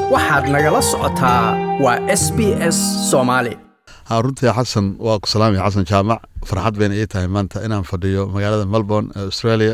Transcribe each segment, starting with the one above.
waxaad nagala socotaa waa s b s soomaali runtii xasan waa ku salaamaya xasan jaamac farxad bayna ii tahay maanta inaan fadhiyo magaalada melbourne ee australia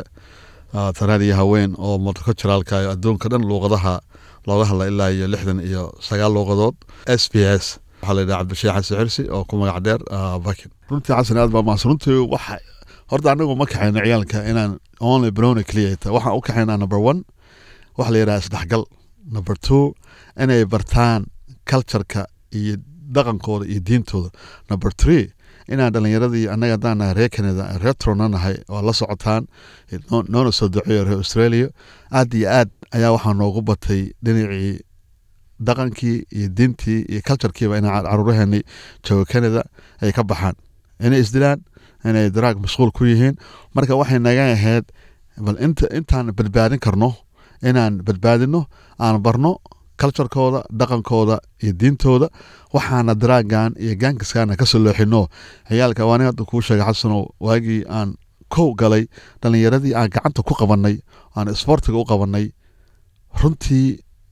tanaan iyo haween oo multiculturalka iyo adduunka dhan luuqadaha looga hadla ilaa iyo lixdan iyo sagaal luuqadood s b s waxaa la yidhaha cabdisheekh xasan xirsi oo ku magac dheer bakin runtii xasan aad baa mahadsan runtii waxa horta anagu ma kaxayno ciyaalka inaan only browni clear ta waxaan u kaxaynaa number one waxa la yidhaha isdhexgal number two inay bartaan cultureka iyo dhaqankooda iyo diintooda number three inaan dhalinyaradii annaga haddaan nahay reer canada retrona nahay oo la socotaan noona soo duceeyo reer australia aad iyo aad ayaa waxaa noogu batay dhinacii dhaqankii iyo diintii iyo culturekiiba inay caruuraheenii jooga canada ay ka baxaan inay isdilaan inay daraag mashquul ku yihiin marka waxay naga ahayd bal intaan badbaadin karno inaan badbaadino aan barno culturekooda dhaqankooda iyo diintooda waxaana daraagan iyo gaankiskaana kasoo looxino ciyaalka waani hadda kuu sheegay xasanow waagii aan kow galay dhalinyaradii aan gacanta ku qabanay aan isboortiga u qabanay runtii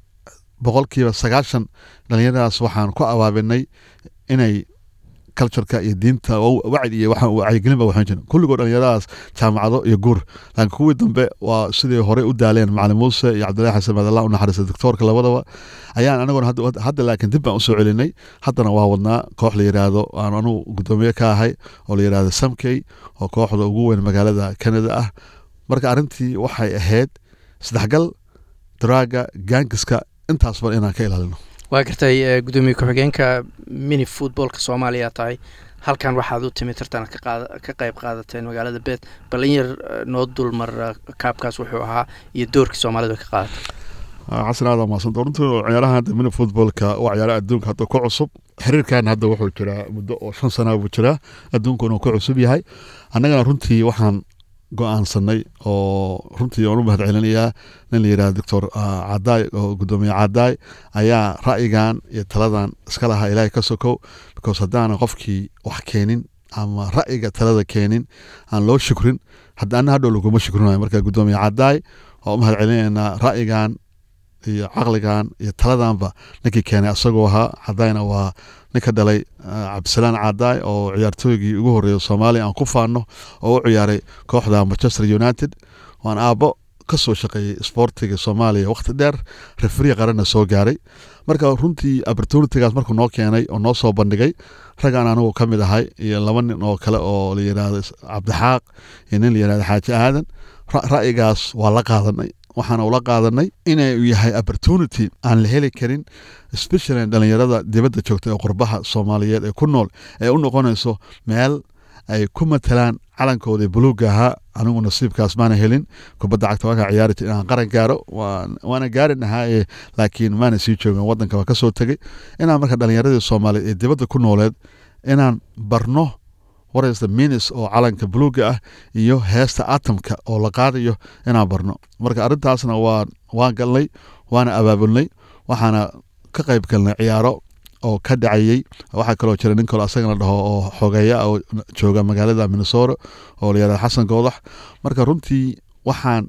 boqolkiiba sagaashan dhalinyaradaas waxaan ku abaabinay inay cultureka iyo diinta wacd iyo wacyigelin ba waxaan jirin kulligoo dhalinyaradaas jaamacado iyo guur laakiin kuwii dambe waa sidii horey u daaleen macalin muuse iyo cabdillahi xasan madalla u naxariista doctoorka labadaba ayaan anaguna hadda laakiin dib baan usoo celinay haddana waa wadnaa koox la yidhaahdo aan anugu guddoomiye ka ahay oo la yidhaahdo samkey oo kooxda ugu weyn magaalada canada ah marka arrintii waxay ahayd saddexgal daraaga gaangiska intaasba inaan ka ilaalino waa gartay gudoomiye ku-xigeenka mini footboolka soomaaliya tahay halkan waxaad u timi tartan ka qayb qaadateen magaalada beet balin yar noo dulmar kaabkaas wuxuu ahaa iyo doorkii soomaalida ka qaadatay xasan aada maasanta runtii ciyaaraha hadda mini footboolka waa ciyaaraha adduunka hadda ku cusub xiriirkan hadda wuxuu jiraa muddo oo shan sana buu jiraa adduunkuna ku cusub yahay annagana runtii waxaan go-aansanay oo runtii aan u mahad celinayaa nin la yidhaha doctor cadaay oo guddoomiye cadaay ayaa ra'yigan iyo taladan iska lahaa ilaahay ka sokow because haddaana qofkii wax keenin ama ra'yiga talada keenin aan loo shukrin hadda ana hadhow laguma shukrinayo marka guddoomiye cadaay waa u mahad celinaynaa ra'yigan iyo caqligan iyo taladanba ninkii keenay asagoo ahaa cadaayna waa ninka dhalay cabdisalaan cadaay oo ciyaartooygii ugu horeeya soomaaliya aan ku faano oo u ciyaaray kooxda manchester united waan aabbo ka soo shaqeeyey sboortiga soomaaliya wakhti dheer refriya qaranna soo gaaray marka runtii opportunitigaas markuu noo keenay oo noo soo bandhigay raggaan anigu ka mid ahay iyo laba nin oo kale oo la yidhaahdo cabdixaaq iyo nin la yidhahdo xaaji aadan ra'yigaas waa la qaadanay waxaana ula qaadanay inuu yahay opportunity aan la heli karin especially dhalinyarada dibadda joogta ee qurbaha soomaaliyeed ee ku nool ee u noqonayso meel ay ku matalaan calankooda buluuga ahaa anigu nasiibkaas maana helin kubadda cagta waakaa ciyaari jir inaan qaran gaaro waana gaari nahaa laakiin maana sii joogin wadanka waa kasoo tegay inaan marka dhalinyaradii soomaaliyeed ee dibadda ku nooleed inaan barno waraysta minis oo calanka buluuga ah iyo heesta atomka oo la qaadayo inaan barno marka arrintaasna waa waan galnay waana abaabulnay waxaana ka qayb galnay ciyaaro oo ka dhacayey waxaa kaloo jira nin kalo asagana dhaho oo xogeeya oo jooga magaalada minnesota oo la yihahda xasan goodax marka runtii waxaan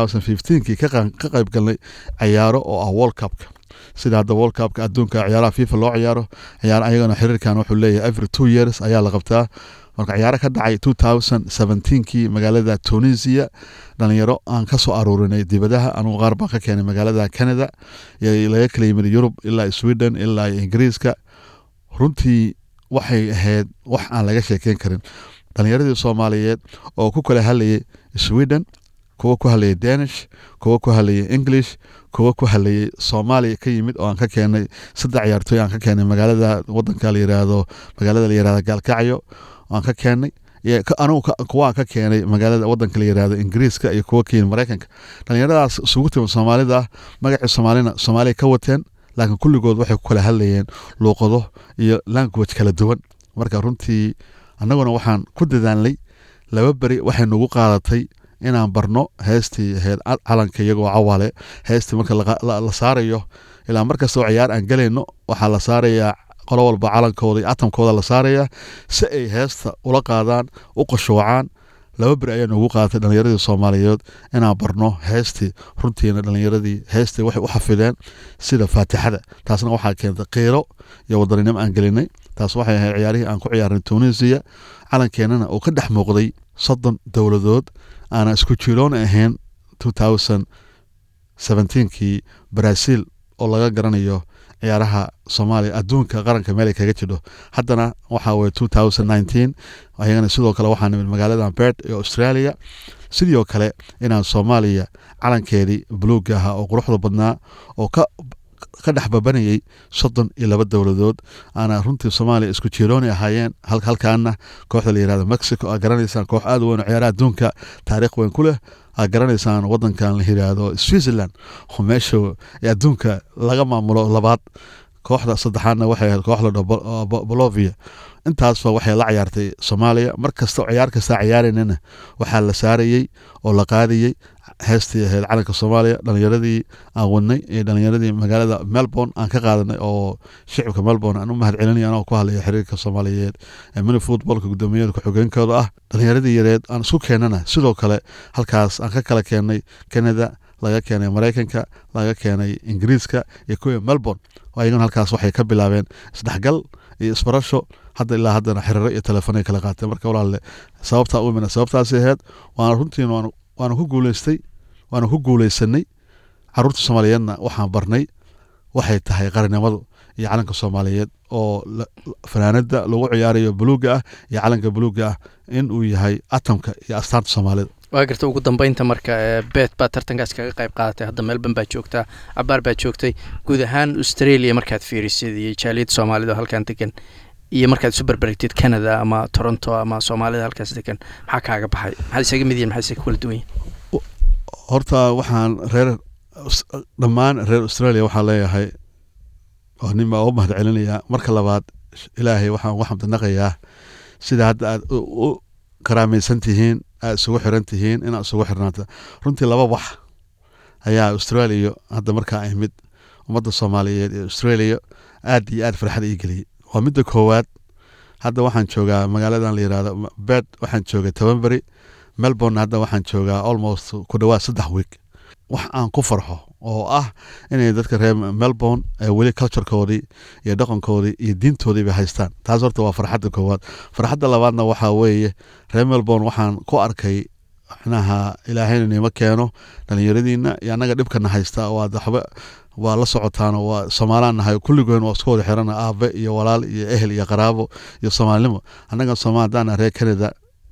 kii ka qayb galnay ciyaaro oo ah world cupka sida hadda world cupka adduunka ciyaaraha fifa loo ciyaaro ciyaar ayagana xiriirkan wuxuu leeyahay every two years ayaa la qabtaa marka ciyaaro ka dhacay kii magaalada tunisia dhalinyaro aan ka soo aruurinay dibadaha anugu qaar baan ka keenay magaalada canada laga kala yimid yurub ilaa sweden ilaa ingiriiska runtii waxay ahayd wax aan laga sheekeyn karin dhalinyaradii soomaaliyeed oo ku kala hadlayay sweden kuwa ku hadlayay danish kuwa ku hadlayay english kuwa ku hadlayay soomaaliya ka yimid oo aan ka keenay saddex ciyaartooy aan ka keenay magaalada wadanka la yiraahdo magaalada la yirahdo gaalkacyo aan ka keenay anugu kuwa aan ka keenay magaalada wadanka la yirahdo ingiriiska iyo kuwa ka yimid maraykanka dhalinyaradaas isugu timid soomaalida magacii soomaalina soomaaliya ka wateen laakiin kulligood waxay ku kala hadlayeen luuqado iyo language kala duwan marka runtii annaguna waxaan ku dadaalnay laba beri waxay nagu qaadatay inaan barno heestii ahayd calanka iyagoo cawaale heestii marka la saarayo ilaa markastoo ciyaar aan gelayno waxaa la saarayaa qolo walba calankooda iyo atamkooda la saarayaa si ay heesta ula qaadaan u qashoocaan laba beri ayaa noogu qaadatay dhallinyaradii soomaaliyeed inaan barno heestii runtiina dhallinyaradii heestii waxay u xafideen sida faatixada taasna waxaa keentay qiiro iyo wadaninimo aan gelinay taas waxay ahayd ciyaarihii aan ku ciyaarnay tunisiya calankeenana uu ka dhex muuqday soddon dowladood aanan isku jiroona ahayn kii brazil oo laga garanayo ciyaaraha soomaaliya adduunka qaranka meel ay kaga jidho haddana waxa weye ayagana sidoo kale waxaa nimid magaalada berd ee australia sidoo kale inaan soomaaliya calankeedii buluuga ahaa oo quruxda badnaa oo ka ka dhex babanayay soddon iyo laba dowladood aana runtii soomaaliya isku jirooni ahaayeen halkaana kooxda la yirahdo mexico aa garanaysaan koox aad u weyn oo ciyaaraha adduunka taariikh weyn ku leh aa garanaysaan wadankan la yiraahdo switzerland oo meesha adduunka laga maamulo labaad kooxda saddexaadna waxay ahayd koox la dhaho bolovia intaasba waxay la ciyaartay soomaaliya mar kasta oo ciyaar kastaa ciyaaraynana waxaa la saarayey oo la qaadayey heestii ahayd calanka soomaaliya dhalinyaradii aan wadnay iyo dhalinyaradii magaalada melbourne aan ka qaadanay oo shicibka melbourne aan u mahad celinay anoo ku hadlaya xiriirka soomaaliyeed ee mini footballka gudoomiyada ku-xigeenkooda ah dhalinyaradii yareed aan isku keenana sidoo kale halkaas aan ka kala keenay canada laga keenay maraykanka laga keenay ingiriiska iyo kuwii melbourne ayagana halkaas waxay ka bilaabeen isdhexgal iyo isbarasho hadda ilaa haddana xiriiro iyo telefoonay kala qaateen marka walaalle sababtaa u imina sababtaasi ahayd waana runtiin waana ku guuleystay waana ku guuleysanay caruurta soomaaliyeedna waxaan barnay waxay tahay qarinimadu iyo calanka soomaaliyeed oo fanaanada lagu ciyaarayo buluuga ah iyo calanka buluuga ah in uu yahay atamka iyo astaanta soomaalida waa garta ugu dambeynta marka bet baa tartankaas kaga qayb qaadatay hadda melbourne baa joogtaa cabaar baa joogtay guud ahaan australia markaad fiirisid iyo jaaliyadda soomaalida oo halkan degan iyo markaad isu berberigtid canada ama toronto ama soomaalida halkaas degan maxaa kaaga baxay maxaad isaga mid yihin maxaa isaga kala duwan yihin horta waxaan reer dhammaan reer australia waxaan leeyahay oo nin baa u mahad celinayaa marka labaad ilaahay waxaan ugu xamdinaqayaa sida hadda aad u karaamaysan tihiin aad isugu xiran tihiin inaad isugu xirnaata runtii laba wax ayaa australia hadda markaa imid ummadda soomaaliyeed ee australia aad iyo aad farxad ii geliyey waa midda koowaad hadda waxaan joogaa magaaladan la yirahdo bed waxaan joogay tobanberi melbourne hadda waxaan joogaa almost ku dhawaad saddex week wax aan ku farxo oo ah inay dadka reer melbourne weli culturekoodii iyo dhaqankoodii iyo diintoodiiba haystaan taas horta waa farxadda koowaad farxadda labaadna waxaa weeye reer melbourne waxaan ku arkay micnaha ilaahayna nima keeno dhalinyaradiina iyo annaga dhibkana haysta waad waxba waa la socotaano waa soomaalaan nahay kulligoon waa isku wada xirana aabe iyo walaal iyo ehel iyo qaraabo iyo soomaalinimo annaga sooma haddaan reer canada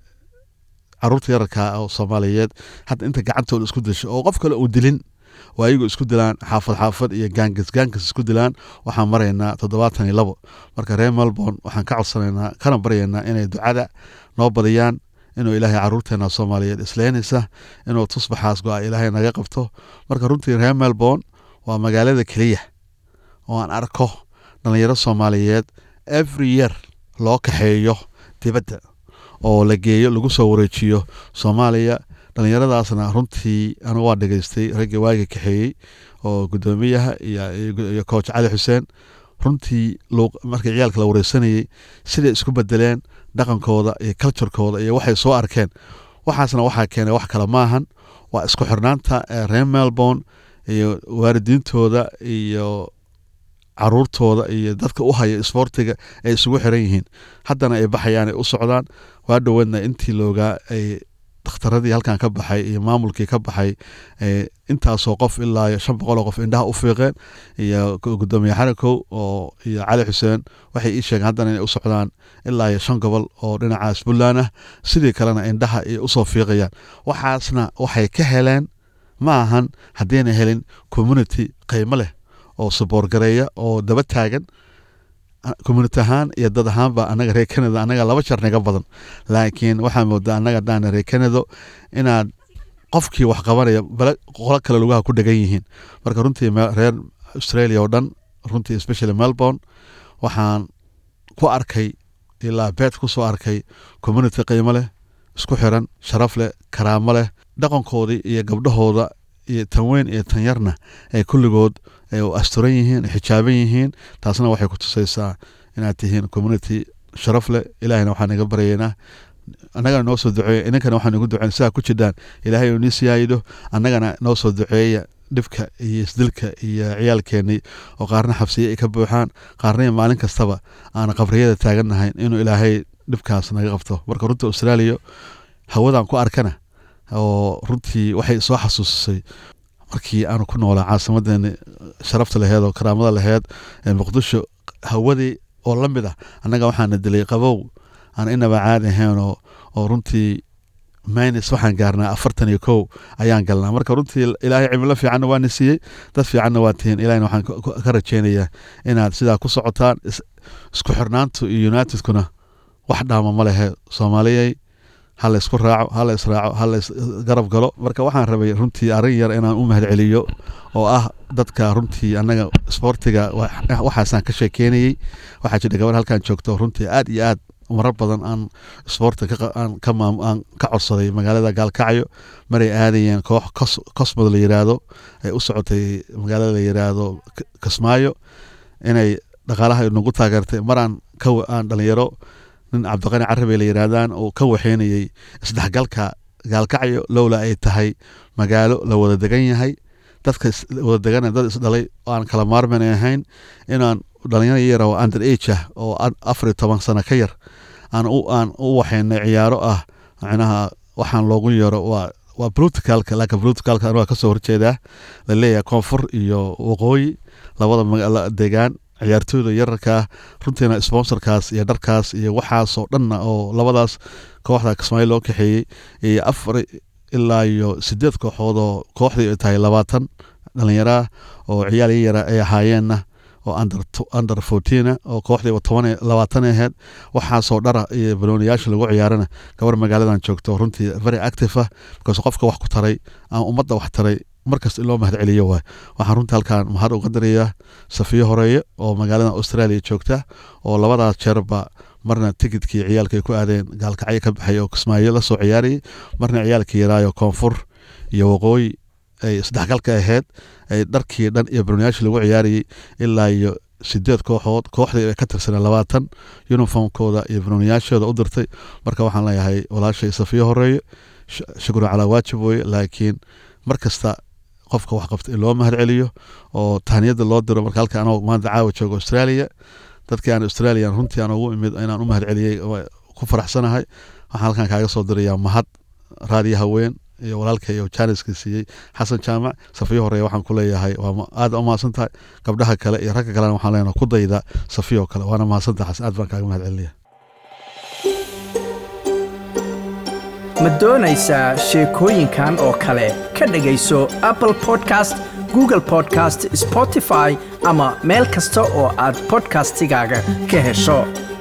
caruurta yararkaa oo soomaaliyeed hadda inta gacantooda isku disho oo qof kale uu dilin waa ayagu isku dilaan xaafad xaafad iyo gaangas gaangas isku dilaan waxaan maraynaa toddobaatan iyo labo marka reer melbourne waxaan ka codsanaynaa kana baryaynaa inay ducada noo badiyaan inuu ilaahay caruurteena soomaaliyeed isleenaysa inuu tusbaxaas go-a ilaahay naga qabto marka runtii reer melbourne waa magaalada keliya oo aan arko dhalinyaro soomaaliyeed every year loo kaxeeyo dibadda oo la geeyo lagu soo wareejiyo soomaaliya dhalinyaradaasna runtii anigu waa dhegeystay raggii waaga kaxeeyey oo guddoomiyaha iyo coach cali xuseen runtii markii ciyaalka la wareysanayey siday isku bedeleen dhaqankooda iyo culturekooda iyo waxay soo arkeen waxaasna waxaa keenay wax kale maahan waa isku xirnaanta reer melbourne iyo waalidiintooda iyo caruurtooda iyo dadka u haya isboortiga ay isugu xiran yihiin haddana ay baxayaan ay u socdaan waa dhoweedna intii loogaa ay dhakhtaradii halkan ka baxay iyo maamulkii ka baxay intaasoo qof ilaa iyo shan boqol oo qof indhaha u fiiqeen iyo gudoomiye xarakow oo iyo cali xuseen waxay ii sheegeen haddana inay u socdaan ilaa iyo shan gobol oo dhinacaas puntland ah sidii kalena indhaha ay usoo fiiqayaan waxaasna waxay ka heleen ma ahan haddayna helin community qiimo leh oo suboorgareeya oo daba taagan community ahaan iyo dad ahaanba annaga reer canada annaga laba jar naga badan laakiin waxaa moodaa annaga haddaan reer canado inaad qofkii wax qabanaya bale qolo kale lugaha ku dhegan yihiin marka runtii reer australia oo dhan runtii especially melbourne waxaan ku arkay ilaa beed ku soo arkay community qiimo leh isku xiran sharaf leh karaamo leh dhaqankoodii iyo gabdhahooda iyo tan weyn iyo tan yarna ay kulligood asturan yihiin xijaaban yihiin taasna waxay ku tusaysaa inaad tihiin community sharaf leh ilaahayna waxaan iga baryaynaa annagana noo soo duceeya inankana waxaan ugu duceyn sidaa ku jidhaan ilaahay uu nii siyaayidho annagana noo soo duceeya dhibka iyo isdilka iyo ciyaalkeennii oo qaarna xabsiye ay ka buuxaan qaarna maalin kastaba aan qabriyada taagannahayn inuu ilaahay dhibkaas naga qabto marka runta austraaliya hawadan ku arkana oo runtii waxay soo xasuusisay markii aanu ku noolaa caasimadeeni sharafta laheed oo karaamada laheed ee muqdisho hawadii oo la mid ah annaga waxaana dilay qabow aan inaba caadi ahayn oo oo runtii minus waxaan gaarnaa afartan iyo kow ayaan galnaa marka runtii ilaahay cimilo fiicanna waana siiyey dad fiicanna waa tihiin ilahina waxaan ka rajeynayaa inaad sidaa ku socotaan isku xirnaantu iyo unitedkuna wax dhaama ma lehe soomaaliyay ha la isku raaco ha la israaco ha la isgarab galo marka waxaan rabay runtii arrin yar inaan u mahad celiyo oo ah dadka runtii annaga isboortiga waxaasaan ka sheekeynayey waxaa jira gabar halkan joogto runtii aad iyo aad marar badan aan isboorti aan ka codsaday magaalada gaalkacyo maray aadayeen koox cosmod la yiraahdo ay u socotay magaalada la yiraahdo kismaayo inay dhaqaalaha nagu taageertay maraan aan dhalinyaro nin cabdiqani carabi la yiraahdaan oo ka waxeynayay isdhexgalka gaalkacyo lowla ay tahay magaalo la wada degan yahay dadka wada degana dad isdhalay oo aan kala maarman ahayn inaan dhalinyaro yar oo under age ah oo afar iyo toban sano ka yar aan u aan u waxeynay ciyaaro ah macnaha waxaan loogu yeero waa waa politicalka laakiin politicalka anaa kasoo horjeedaa la leeyahay koonfur iyo waqooyi labada degaan ciyaartooyda yararkaa runtiina sponsorkaas iyo dharkaas iyo waxaasoo dhanna oo labadaas kooxda kismaayo loo kaxeeyey iyo afar ilaa iyo sideed kooxood oo kooxdii ay tahay labaatan dhalinyaraa oo ciyaal yara ay ahaayeenna oo under fourteena oo kooxdiiba toban labaatan aheyd waxaasoo dhara iyo balooniyaasha lagu ciyaarana gabar magaaladan joogto runtii very active ah because qofka wax ku taray ama ummadda wax taray markasta in loo mahad celiyo waay waxaan runtii halkaan mahad uga dirayaa safiyo horeeye oo magaalada australia joogta oo labadaas jeerba marna tikidkii ciyaalka ay ku aadeen gaalkacyo ka baxay oo kismaayo la soo ciyaarayay marna ciyaalkii yaraayo koonfur iyo waqooyi ay isdhexgalka ahayd ay dharkii dhan iyo barnayaasha lagu ciyaarayay ilaa iyo sideed kooxood kooxdii ay ka tirsaneen labaatan uniformkooda iyo barnayaashooda u dirtay marka waxaan leeyahay walaashay safiyo horeeye shukran calaa waajib weye laakiin mar kasta qofka wax qabta in loo mahad celiyo oo tahniyada loo diro marka halka anoo maanta caawa joogo australia dadkii aan australia runtii aan ugu imid inaan u mahad celiyey ku faraxsanahay waxaan halkan kaaga soo dirayaa mahad raadiyo haween iyo walaalka iyo jaaniska siiyey xasan jaamac safiyo hore waxaan ku leeyahay waa aad u mahadsan tahay gabdhaha kale iyo ragga kalena waxaan leenahay ku dayda safiyo kale waana mahadsan tahay xasan aad baan kaaga mahad celinaya ma doonaysaa sheekooyinkan oo kale ka dhegayso apple podcast google podcast spotify ama meel kasta oo aad podcastigaaga ka hesho